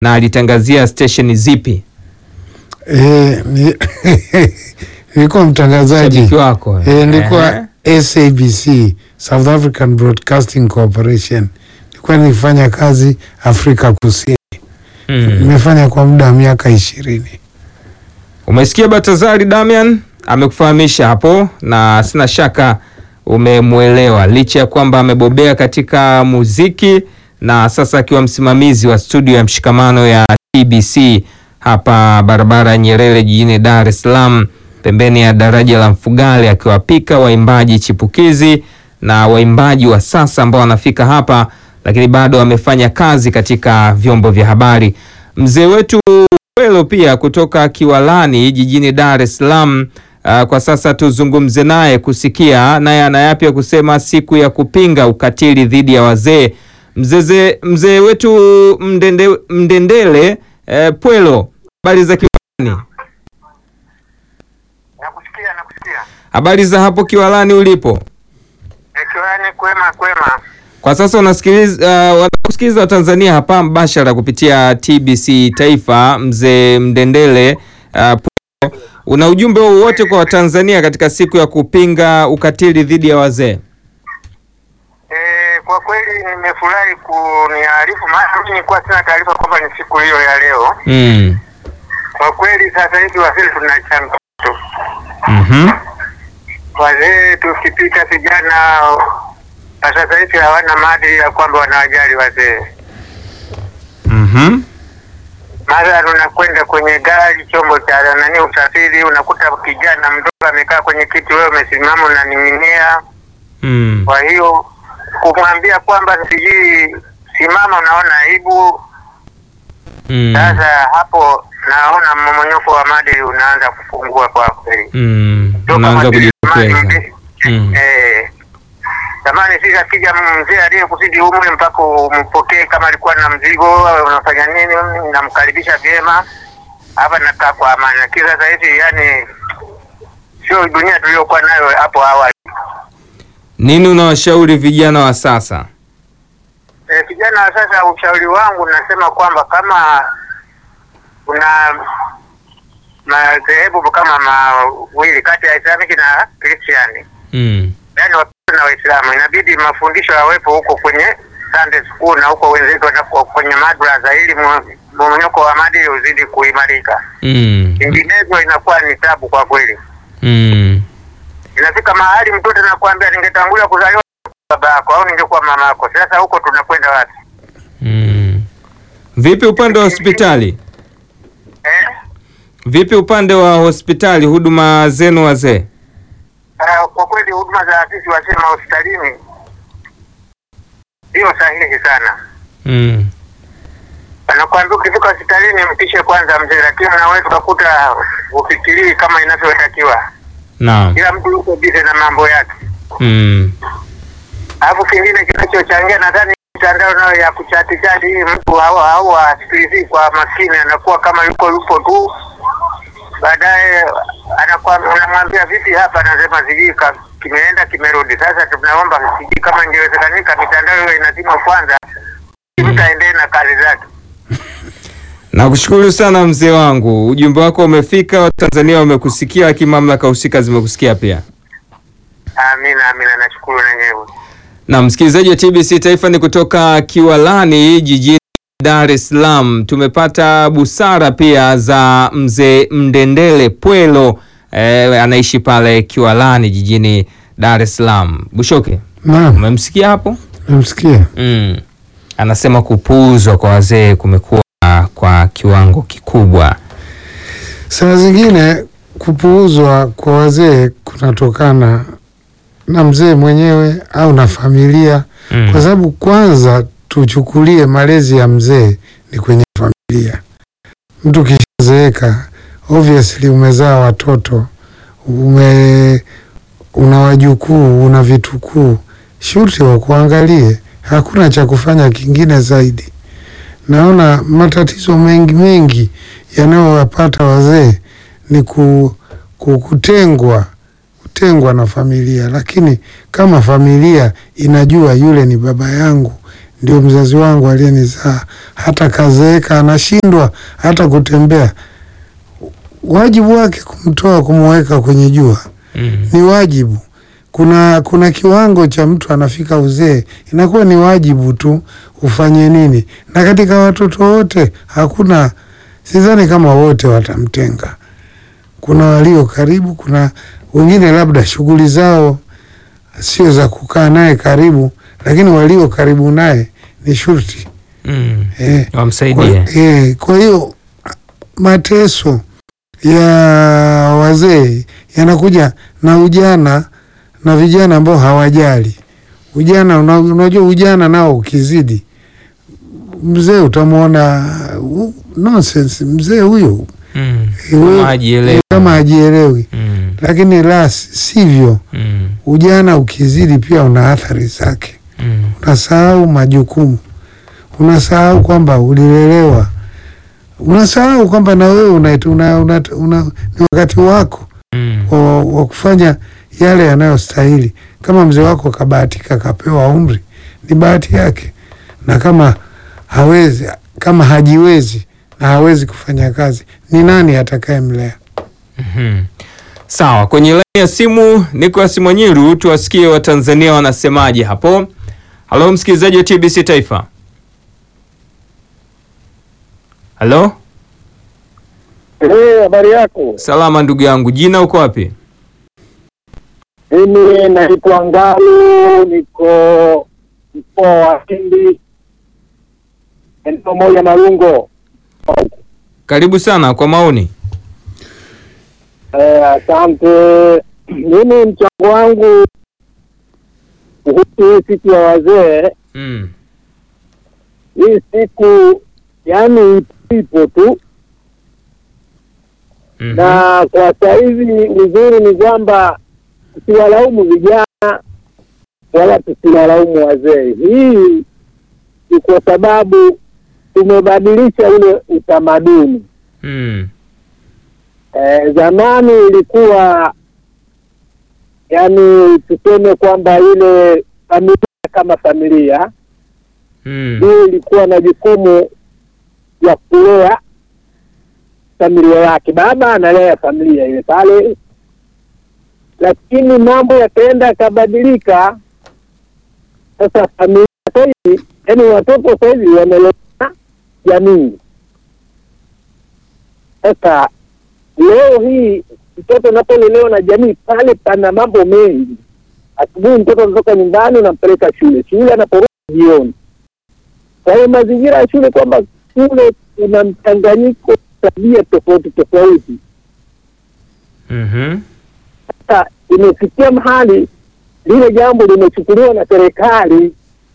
na alitangazia stesheni zipi? Eh, ni- nilikuwa mtangazaji Shabiki wako eh, nilikuwa Ehe. SABC South African Broadcasting Corporation, nilikuwa nifanya kazi Afrika Kusini. Mm. Nimefanya kwa muda wa miaka ishirini. Umesikia Batazari Damian amekufahamisha hapo, na sina shaka umemwelewa, licha ya kwamba amebobea katika muziki na sasa akiwa msimamizi wa studio ya mshikamano ya TBC hapa barabara ya Nyerere jijini Dar es Salaam, pembeni ya daraja la Mfugale, akiwapika waimbaji chipukizi na waimbaji wa sasa ambao wanafika hapa, lakini bado amefanya kazi katika vyombo vya habari. Mzee wetu Welo pia kutoka Kiwalani jijini Dar es Salaam. Uh, kwa sasa tuzungumze naye kusikia naye ana yapi ya kusema siku ya kupinga ukatili dhidi ya wazee. Mzee mzee wetu Mdende, Mdendele eh, Pwelo, habari za Kiwalani? Nakusikia, nakusikia. Habari za hapo Kiwalani ulipo Kiwani kwema kwema. kwa sasa? Unasikiliza uh, wanakusikiliza Watanzania hapa mbashara kupitia TBC Taifa. Mzee Mdendele uh, Pwelo, una ujumbe wowote kwa Watanzania katika siku ya kupinga ukatili dhidi ya wazee? E, kwa kweli nimefurahi kuniarifu, maana mimi nilikuwa sina taarifa kwamba ni siku hiyo ya leo. Mm. Kwa kweli sasa hivi wazee tuna changamoto, Mhm. wazee tukipita vijana na sasa hivi hawana maadili ya kwamba wanawajali wazee. Mhm. Mathalan, unakwenda kwenye gari, chombo cha nani, usafiri, unakuta kijana mdogo amekaa kwenye kiti, wewe umesimama unaning'inia. Mm. Kwa hiyo kumwambia kwamba sijui simama, unaona aibu. Mm. Sasa hapo naona mmomonyoko wa maadili unaanza kupungua kwa kweli. Mm. Toka Unaanza maadili kujitokeza. zamani, Mm. eh, zamani sisi akija mzee aliyekuzidi umri mpaka umpokee kama alikuwa na mzigo au unafanya nini, namkaribisha vyema hapa, nakaa kwa amani. Lakini sasa hivi yani sio dunia tuliyokuwa nayo hapo awali. Nini unawashauri vijana wa sasa? Eh, vijana wa sasa, ushauri wangu nasema kwamba kama kuna madhehebu kama mawili kati ya Islamiki na Kristiani, Mm. yaani Wakristo na Waislamu, inabidi mafundisho yawepo huko kwenye Sunday school na huko wenzetu wanapo kwenye madrasa, ili mu- mmomonyoko wa maadili uzidi kuimarika. Mm. Vinginevyo inakuwa ni tabu kwa kweli. Mm. Inafika mahali mtoto anakuambia ningetangulia kuzaliwa baba yako au ningekuwa mama yako. Sasa huko tunakwenda wapi Mm. Vipi upande wa hospitali? eh? Vipi upande wa hospitali, huduma zenu wazee? Ah, kwa kweli huduma za sisi wazee hospitalini sio sahihi sana. Mm. Anakuambia ukifika hospitalini mpishe kwanza mzee, lakini unaweza ukakuta ufikirii kama inavyotakiwa. Naam. Kila mtu yuko bize na mambo yake. Mm. Alafu kingine kinachochangia nadhani mitandao nayo ya kuchati chati hii, mtu au au asikilizi kwa makini, anakuwa kama yuko yupo tu, baadaye anakuwa unamwambia vipi hapa, anasema sijui ka- kimeenda kimerudi. Sasa tunaomba sijui kama ingewezekanika mitandao hiyo inazimwa kwanza, mtu aendelee na kazi zake. Nakushukuru sana mzee wangu, ujumbe wako umefika, Watanzania wamekusikia, lakini mamlaka husika zimekusikia pia. Amina, amina, nashukuru nenyewe. Na msikilizaji wa TBC Taifa ni kutoka Kiwalani jijini Dar es Salaam. Tumepata busara pia za mzee Mdendele Pwelo eh, anaishi pale Kiwalani jijini Dar es Salaam. Bushoke, Naam, umemsikia hapo? namsikia. Mm. Anasema kupuuzwa kwa wazee kumekuwa kwa kiwango kikubwa. Saa zingine kupuuzwa kwa wazee kunatokana na mzee mwenyewe au na familia Mm. kwa sababu kwanza tuchukulie malezi ya mzee ni kwenye familia. Mtu kishazeeka, obviously umezaa watoto, ume una wajukuu, una vitukuu, shuti wakuangalie, hakuna cha kufanya kingine zaidi. Naona matatizo mengi mengi yanayowapata wazee ni ku, ku, kutengwa kutengwa na familia, lakini kama familia inajua yule ni baba yangu, ndio mzazi wangu aliyenizaa, hata kazeeka anashindwa hata kutembea, wajibu wake kumtoa kumweka kwenye jua Mm. ni wajibu. Kuna kuna kiwango cha mtu anafika uzee, inakuwa ni wajibu tu ufanye nini. Na katika watoto wote hakuna, sidhani kama wote watamtenga. Kuna walio karibu, kuna wengine labda shughuli zao sio za kukaa naye karibu, lakini walio karibu naye ni shurti Mm. eh. Wamsaidie. Kwa, eh, kwa hiyo mateso ya wazee yanakuja na ujana na vijana ambao hawajali ujana. una- Unajua ujana nao ukizidi, mzee utamwona uh, nonsense mzee huyo Mm. Eh, wewe- Kama hajielewi. eh, kama hajielewi, Mm. lakini la si- sivyo. Mm. Ujana ukizidi pia una athari zake Mm. unasahau majukumu, unasahau kwamba ulilelewa, unasahau kwamba na wewe una, una, una, una, ni wakati wako Mm. wa, wa kufanya yale yanayostahili. Kama mzee wako kabahatika kapewa umri, ni bahati yake, na kama hawezi, kama hajiwezi na hawezi kufanya kazi, ni nani atakayemlea? Mhm. Sawa, kwenye laini ya simu Nicolas Mwanyiru, tuwasikie Watanzania wanasemaje hapo. Halo msikilizaji wa TBC Taifa. Halo, Eh, habari yako? salama ndugu yangu, jina uko wapi? Mimi naitwa Ngalu, niko mkoa wa Lindi, eneo moja Marungo. Karibu sana kwa maoni. Eh, asante. Mimi mchango wangu kuhusu hii siku ya wazee, Mm. hii siku yani ipo tu Mhm. na kwa sahizi uzuri ni kwamba tusiwalaumu vijana wala tusiwalaumu wazee. Hii ni kwa sababu tumebadilisha ule utamaduni. Mm. E, zamani ilikuwa yani tuseme kwamba ile familia kama familia Mm. ndio ilikuwa na jukumu ya kulea familia yake. Baba analea familia ile pale, lakini mambo yakaenda yakabadilika. Sasa familia sahizi, yani watoto sahizi wamelea jamii. Sasa leo hii mtoto unapolelewa na jamii, pale pana mambo mengi. Asubuhi mtoto anatoka nyumbani, unampeleka shule, shule anaporudi jioni kwa hiyo mazingira ya shule kwamba shule kuna mchanganyiko tabia tofauti tofauti. Mhm. Sasa imefikia mahali lile jambo limechukuliwa na serikali.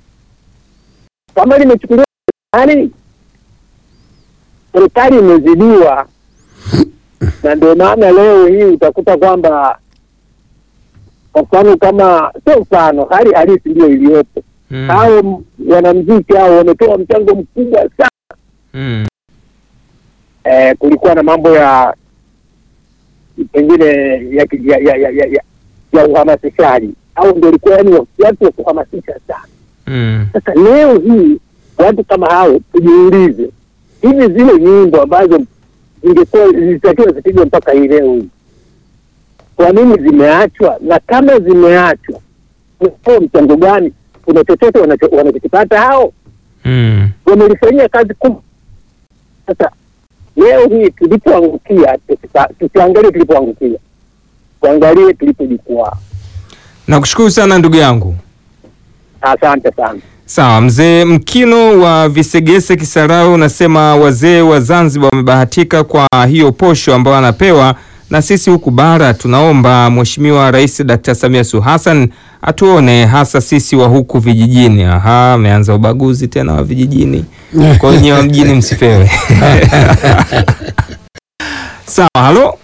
Kama limechukuliwa na serikali, serikali imezidiwa, na ndio maana leo hii utakuta kwamba kwa mfano kama sio mfano, hali halisi ndio iliyopo. Mm. Hao m- wanamziki hao wametoa mchango mkubwa sana. Mm. Eh, kulikuwa na mambo ya pengine ya, ki- ya, ya, ya, ya, ya, ya uhamasishaji au ndio ilikuwa yani watu wa kuhamasisha sana. Mm. Sasa leo hii watu kama hao tujiulize, hivi zile nyimbo ambazo zingekuwa zilitakiwa zipigwe mpaka hii leo hii, kwa nini zimeachwa? Na kama zimeachwa, kwa mchango gani? Kuna chochote wanacho- wanachokipata hao? Mm. wamelifanyia kazi kubwa. Sasa leo hii tulipoangukia, tusipa- tusiangalie tulipoangukia, tuangalie tulipojikwaa. Nakushukuru sana ndugu yangu. Asante sana. Sawa, mzee Mkino wa Visegese Kisarau unasema wazee wa Zanzibar wamebahatika kwa hiyo posho ambayo anapewa, na sisi huku bara tunaomba Mheshimiwa Rais Dr. Samia Suluhu Hassan atuone hasa sisi wa huku vijijini. Aha, ameanza ubaguzi tena wa vijijini, kwa hiyo nyewe wa mjini msipewe. Sawa, halo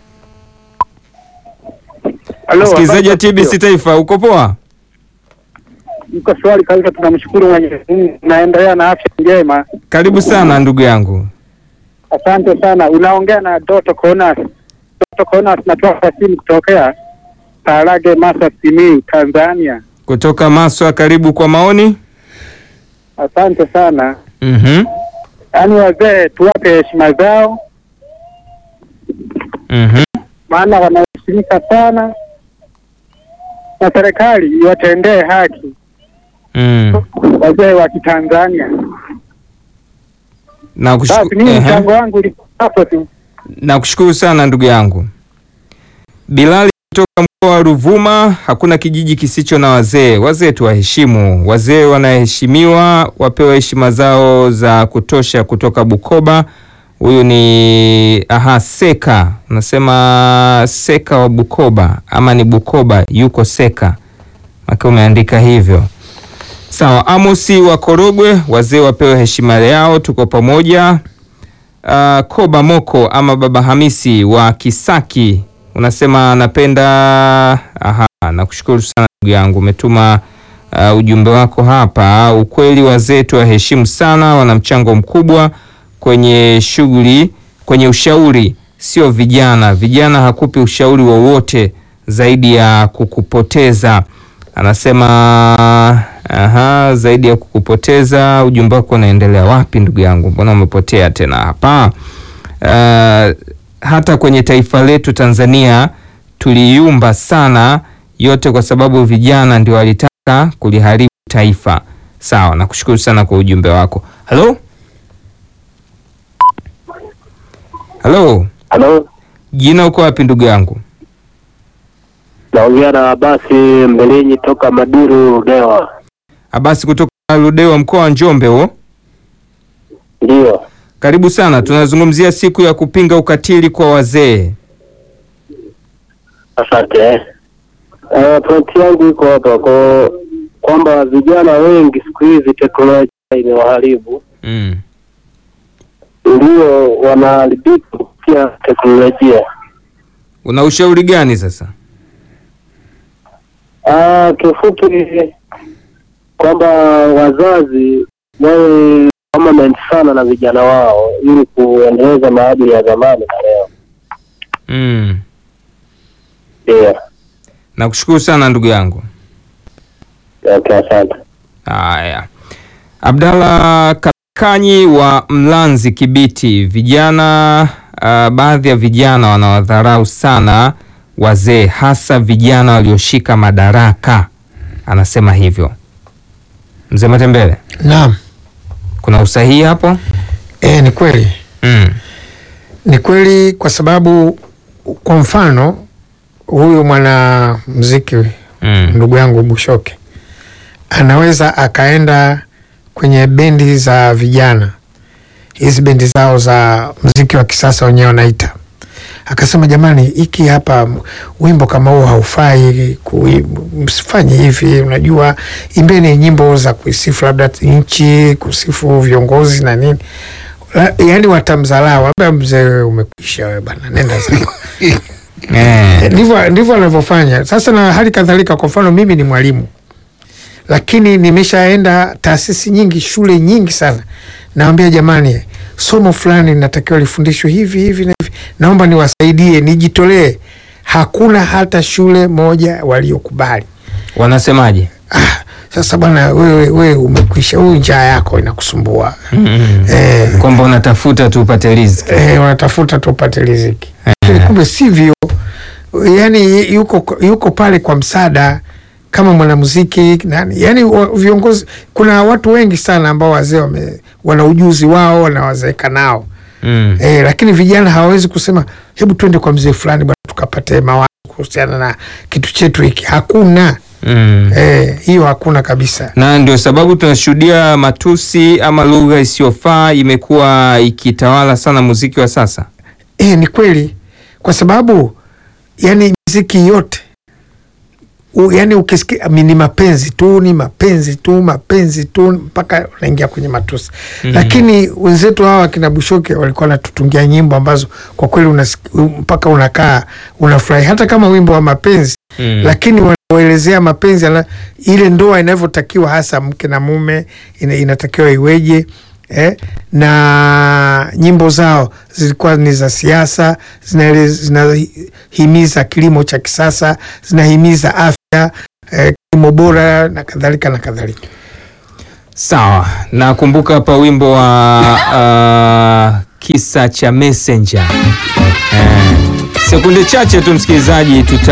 Halo, msikilizaji wa habari za TBC studio? Taifa, uko poa? Mko swali kabisa, tunamshukuru Mwenyezi Mungu, naendelea na afya njema. Karibu sana ndugu yangu. Asante sana. Unaongea na Doto Konas. Doto Konas, natoka simu kutokea Tarage, Masa, Simiyu, Tanzania. Kutoka Maswa, karibu kwa maoni. Asante sana. Mhm. Yaani wazee tuwape heshima zao, Mhm. maana wanaheshimika sana, na serikali iwatendee haki Mm. wazee wa Kitanzania. Na Basi kushukuru. mimi Ehe. mchango wangu ulikuwa hapo tu. Nakushukuru sana ndugu yangu Bilali kutoka mkoa wa Ruvuma. Hakuna kijiji kisicho na wazee. Wazee tuwaheshimu, wazee wanaheshimiwa, wapewe heshima zao za kutosha. Kutoka Bukoba, huyu ni aha, Seka, unasema Seka wa Bukoba ama ni Bukoba, yuko Seka maka umeandika hivyo. Sawa, Amosi wa Korogwe, wazee wapewe heshima yao, tuko pamoja. Uh, Koba Moko ama Baba Hamisi wa Kisaki unasema napenda. Aha, nakushukuru sana ndugu yangu, umetuma uh, ujumbe wako hapa. Ukweli wazee tuwaheshimu sana, wana mchango mkubwa kwenye shughuli, kwenye ushauri, sio vijana. Vijana hakupi ushauri wowote zaidi ya kukupoteza. Anasema aha, zaidi ya kukupoteza. Ujumbe wako unaendelea wapi ndugu yangu? Mbona umepotea tena hapa? Uh, hata kwenye taifa letu Tanzania tuliyumba sana, yote kwa sababu vijana ndio walitaka kuliharibu taifa. Sawa, nakushukuru sana kwa ujumbe wako. Halo, halo, Halo, jina uko wapi ndugu yangu? naongea na Abasi Mbelenyi toka Maduru Dewa. Abasi kutoka Ludewa, mkoa wa Njombe huo. Ndio, Karibu sana, tunazungumzia siku ya kupinga ukatili kwa wazee. asante. Uh, pointi yangu iko hapa kwa kwamba vijana wengi siku hizi teknolojia imewaharibu, Mm. ndio wanaharibika kupitia teknolojia. Una ushauri gani sasa? Ah, kiufupi kwamba wazazi wawe permanent sana na vijana wao ili kuendeleza maadili ya zamani na leo. Mm. Ndio, Nakushukuru sana ndugu yangu. okay, asante. Haya, Abdalla Kakanyi wa Mlanzi Kibiti, vijana uh, baadhi ya vijana wanawadharau sana wazee, hasa vijana walioshika madaraka, anasema hivyo. Mzee Matembele, Naam, kuna usahihi hapo? e, ni kweli, Mm. ni kweli kwa sababu kwa mfano huyu mwana mziki Mm. ndugu yangu Bushoke anaweza akaenda kwenye bendi za vijana, hizi bendi zao za mziki wa kisasa wenyewe wanaita, akasema jamani, hiki hapa m- wimbo kama huu haufai, kui- msifanye hivi, unajua, imbeni nyimbo za kuisifu labda nchi, kusifu viongozi na nini. La- Yaani watamdharau, ambia mzee, umekwisha wewe bana, nenda zako. Eh. ndivyo ndivyo wanavyofanya sasa. Na hali kadhalika, kwa mfano mimi ni mwalimu, lakini nimeshaenda taasisi nyingi, shule nyingi sana, nawambia jamani, somo fulani linatakiwa lifundishwe hivi hivi na hivi, naomba niwasaidie, nijitolee. Hakuna hata shule moja waliokubali. Wanasemaje? Ah, sasa bwana, wewe wewe umekwisha, huyu njaa yako inakusumbua Mm. eh, Kwamba unatafuta tu upate riziki. eh, wanatafuta tu upate riziki lakini kumbe sivyo. Yani yuko, yuko pale kwa msaada kama mwanamuziki nani, yani wa- viongozi. Kuna watu wengi sana ambao wazee wame- wana ujuzi wao wanawazeeka nao Mm. eh, lakini vijana hawawezi kusema hebu twende kwa mzee fulani bwana tukapate mawazo kuhusiana na kitu chetu hiki. Hakuna Mm. eh, hiyo hakuna kabisa. na ndio sababu tunashuhudia matusi ama lugha isiyofaa imekuwa ikitawala sana muziki wa sasa. E, ni kweli kwa sababu yani miziki yote u, yani ukisikia mi- ni mapenzi tu ni mapenzi tu mapenzi tu mpaka unaingia kwenye matusi Mhm. lakini wenzetu hawa kina Bushoke walikuwa wanatutungia nyimbo ambazo kwa kweli unasik- mpaka unakaa unafurahi hata kama wimbo wa mapenzi Mm. lakini wanaelezea mapenzi ala, ile ndoa inavyotakiwa hasa mke na mume ina, inatakiwa iweje eh? na nyimbo zao zilikuwa ni za siasa zinaele- zinahimiza kilimo cha kisasa zinahimiza afya eh, kilimo bora na kadhalika na kadhalika Sawa, nakumbuka hapa wimbo wa uh, kisa cha Messenger. Eh, sekunde chache tu msikilizaji, tuta